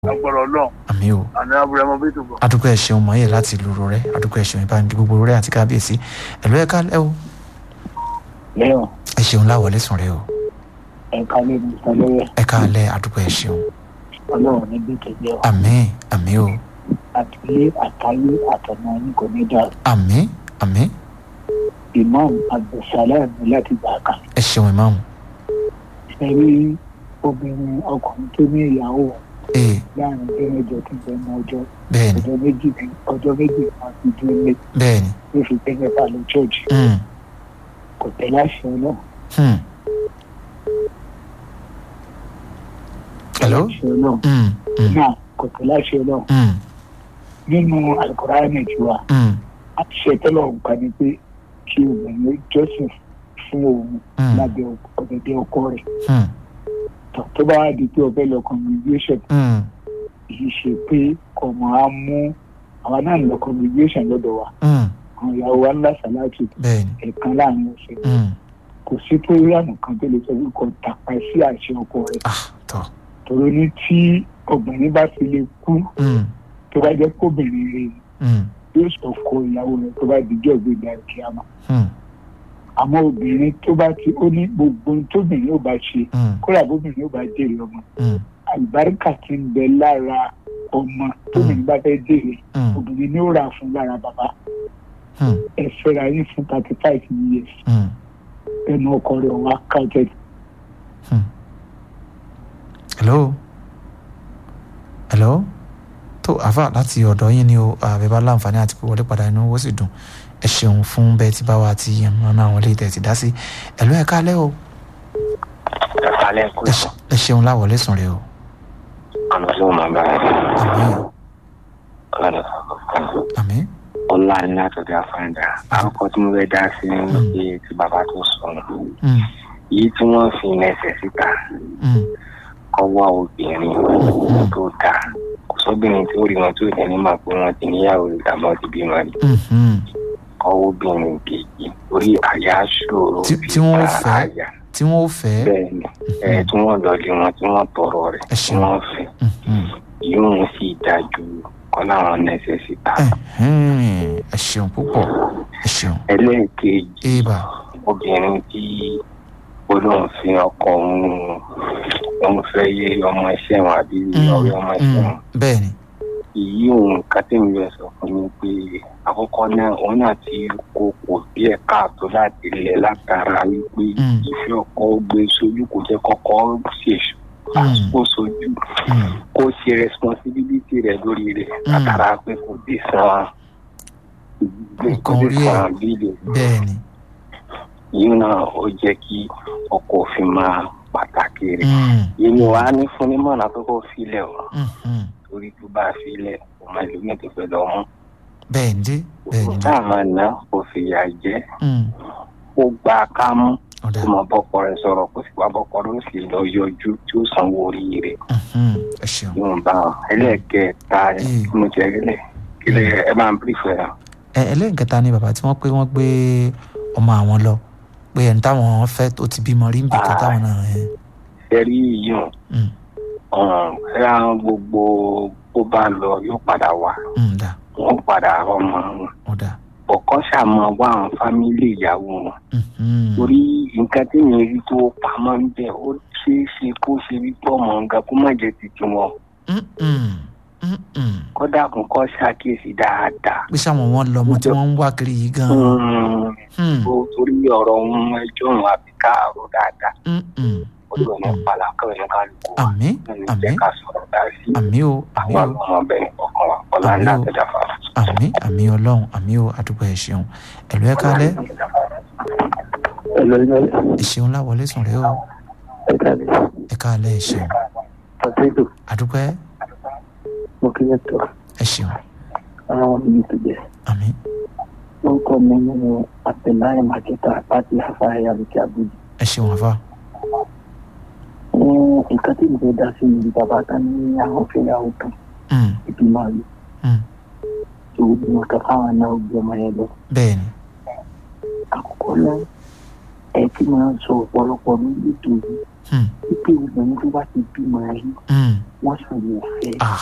agbọ̀rọ̀ náà àmì o àní abúlé ọmọ bíi tòbọ̀. adúgbò ẹ ṣeun mọ̀ọ́yẹ̀ láti lùrọ̀ rẹ adúgbò ẹ ṣeun ìbáraẹni gbogbo rẹ àti kábíyèsí ẹ̀lú ẹ̀ka ẹ̀ o lẹ́yìn ẹ ṣeun láwọlé sùn rẹ o ẹ̀ka lè ní ìsọlẹ́yẹ ẹ̀ka alẹ́ adúgbò ẹ ṣeun ọlọ́run níbi ìtẹ̀jẹ́ wa àmì àmì o àtìlé àtayé àtọ̀nà yín kò ní dà àmì àmì imam abdulsalam láti gbà kan ẹ ṣeun ìmáàmù ṣe rí obìnrin ọkùnrin tó ní ìyàwó ee láàrin ọjọ́ mẹ́jọ tó ń bẹ ní ọjọ́ bẹ́ẹ̀ni ọjọ́ méjì ní ọjọ́ méjì máa fi dúró lé bẹ́ẹ̀ni ló fi gbé mẹ́fà lọ chọ́ọ̀chì hmm, kò tẹ́ láṣẹ náà hmm. hello láṣẹ náà hmm, hmm, náà kò tẹ́ láṣẹ náà hmm, nínú alukoraani tiwa hmm, a ti ṣe tẹ́lọ̀ nǹkan ni pé kí obìnrin jọ́sìn fún òun hmm, lábẹ́ ọ̀dẹ̀dẹ̀ ọkọ rẹ̀ hmm, tó tó bá wá di pé ọbẹ̀ lọ congregation hmm, kì í ṣe pé ọmọ á mú àwa náà ń lọ congregation lọ́dọ̀ wa hmm, àwọn ìyàwó wa ńlá sàláàtì bẹ́ẹ̀ni ẹ̀ẹ̀kan láàrin ọ̀sẹ̀ hmm, kò sí programu kan tó lè sọ pé kò tàpá sí àṣẹ ọkọ rẹ̀ ah tọ́ tòró ní tí obìnrin bá fi lè kú hmm, tó bá jẹ́ kóbìnrin rẹ̀ hmm, yóò sọ kó ìyàwó rẹ̀ tó bá dijọ́ gbégbá kíámà hmm, àmọ́ obìnrin tó bá ti ó ní gbogbo ohun tóbìnrin ò bá ṣe hmm, kódà bóbìnrin ò bá jèrè ọmọ hmm, àlùbáríkà ti ń bẹ lára ọmọ tóbìnrin bá fẹ́ jèrè hmm, obìnrin ni ó rà fún lára bàbá hmm, ẹ fẹ́ra yín fún thirty five years hmm, ẹnu ọkọ rẹ̀ wá counted hmm. hello hello tó àfà láti ọ̀dọ̀ yín ni o àbẹ̀bá láǹfààní àti pé wọlé padà inú owó sì dùn ẹ ṣeun fún bẹ́ẹ̀ tí bá wa ti yàn mọ́nà àwọn ilé ìtẹ̀ ti dá sí ẹ̀lú ẹ̀ka alẹ́ o alẹ́ kú ẹ ṣe- ẹ ṣeun láwọlé sùn rẹ o ọ̀nà tí mo máa bá ẹ àmì ọ̀nà àmì ọ̀la ní látọ̀dọ̀ àfáàdà àkọ́kọ́ tí mo fẹ́ dá sí ní wípé tí bàbá tó sọnù mm, yìí tí wọ́n fi mẹsẹ̀ síta mm, ọwọ́ obìnrin tó dà kò sóbìnrin tí ó rí wọn tó ní ní màá pé wọn ti níyàwó ìdààmú ti bímọ rí mm, mm. ọwọ́ obìnrin kejì orí àyà ṣòro Tí- fi tí wọ́n ta fẹ́? àyà tí wọ́n ó fẹ́ bẹ́ẹ̀ ni ẹ̀ tí wọ́n lọ lé wọn tí wọ́n tọrọ rẹ̀ Ẹ tí ṣeun. wọ́n fẹ́ mm, mm. yóò sì dájú kọ́ láwọn nẹ́sẹ̀ síta Ẹ̀hẹ́n, ẹ ṣeun púpọ̀ ẹ ṣeun ẹlẹ́ẹ̀kejì ébà obìnrin tí olóhùn fi ọkọ òun òun fẹ́ yé ọmọ iṣẹ́ wọn àbí ọ̀rẹ́ ọmọ iṣẹ́ wọn bẹ́ẹ̀ ni èyí òun kátẹ́mi rẹ̀ sọ fún mi pé àkọ́kọ́ náà òun náà ti kó kò díẹ̀ káàtó láti lẹ̀ látara wípé Mm. ìfẹ́ ọkọ gbé sójú kò jẹ́ kọ́kọ́ ṣèṣù Mm. kó sojú Mm, kó ṣe responsibility rẹ̀ lórí rẹ̀ Mm. látara pé kò dé san Nǹkan kò orí dé ẹ̀. san bíìlì bẹ́ẹ̀ ni yìí náà ó jẹ́ kí ọkọ òfin máa pàtàkì rẹ̀ Mm, èmi wàá ní fún ní mọ̀nà tó kó filẹ̀ o mm, mm. torí tó bá filẹ̀ kò máa lómi tó fẹ́ lọ mú bẹ́ẹ̀ ni dé bẹ́ẹ̀ ni dé táwọn àná kò fìyà jẹ Mm, ó gba kámú ọ̀dà kó mọ bọ́kọ rẹ̀ sọ̀rọ̀ kó sì wá bọ́kọ rẹ̀ ó sì lọ yọjú tí ó sanwó orí rẹ̀ mhm, ẹ ṣeun yóò bá wọn ẹlẹ́ẹ̀kẹta Mm. mo jẹ́ kílẹ̀ kílẹ̀ ẹ máa ń pèsè rẹ̀ ẹ ẹlẹ́nkẹta ni bàbá tí wọ́n pé wọ́n gbé ọmọ àwọn lọ pé ẹni táwọn fẹ́ tó ti bímọ rí nbì kan táwọn náà ẹ ẹ̀rí yìí mm, ẹ̀rọ gbogbo bó bá lọ yóò padà wá mm, dà wọ́n padà rọmọ wọn ọ̀dà ọ̀kan ṣàmọ́ wá àwọn fámílì ìyàwó wọn mhm, torí nǹkan tí mi rí tó pamọ́ ń bẹ̀ ó ṣeé ṣe kó ṣe rí pọ̀ mọ́ nǹkan kó má jẹ́ títí wọn mm, mm, mm, mm. kódà kún kọ́ ṣàkíyèsí dáadáa. pé sáwọn wọn lọmọ tí wọ́n ń wá kiri yìí gan Mm, Mm, ó torí ọ̀rọ̀ ohun ẹjọ́ òun àbí káàró dáadáa mm, mm. ó lò ní pàlàkọ́ ní kálukú wa àmín ní àmín jẹ́ ká sọ̀rọ̀ dá sí àmín o àmín àwọn o ọmọ bẹ́ẹ̀ ọkàn wa ọ̀la ńlá Àmín o. tẹ̀dá fara. àmín àmín ọlọ́run àmín o àdúgbò ẹ ṣeun ẹ̀lú ẹ kálẹ́ ẹ ṣeun láwọlé sùn rẹ o ẹ kálẹ́ ẹ ṣeun pàṣẹjù àdúgbò ẹ mo kí ẹ tó ẹ ṣeun ara wọn níbi tó jẹ àmín wọn kọ mi nínú àtẹláyé màkẹta láti àfáàyà lókè àbújá ẹ ṣeun àfa ní nǹkan tí mo fẹ́ dá sí ní bàbá kan ní àwọn fẹ́yàwó kan Mm, ibi máa lò mm. tó gbìmọ̀ kan fáwọn náà gbé ọmọ yẹn lọ bẹ́ẹ̀ ni àkọ́kọ́ náà ẹ ti máa ń sọ ọ̀pọ̀lọpọ̀ ní ètò yìí Hmm. wípé obìnrin tó bá ti bímọ rí Hmm. wọ́n sì wò fẹ́ Ah.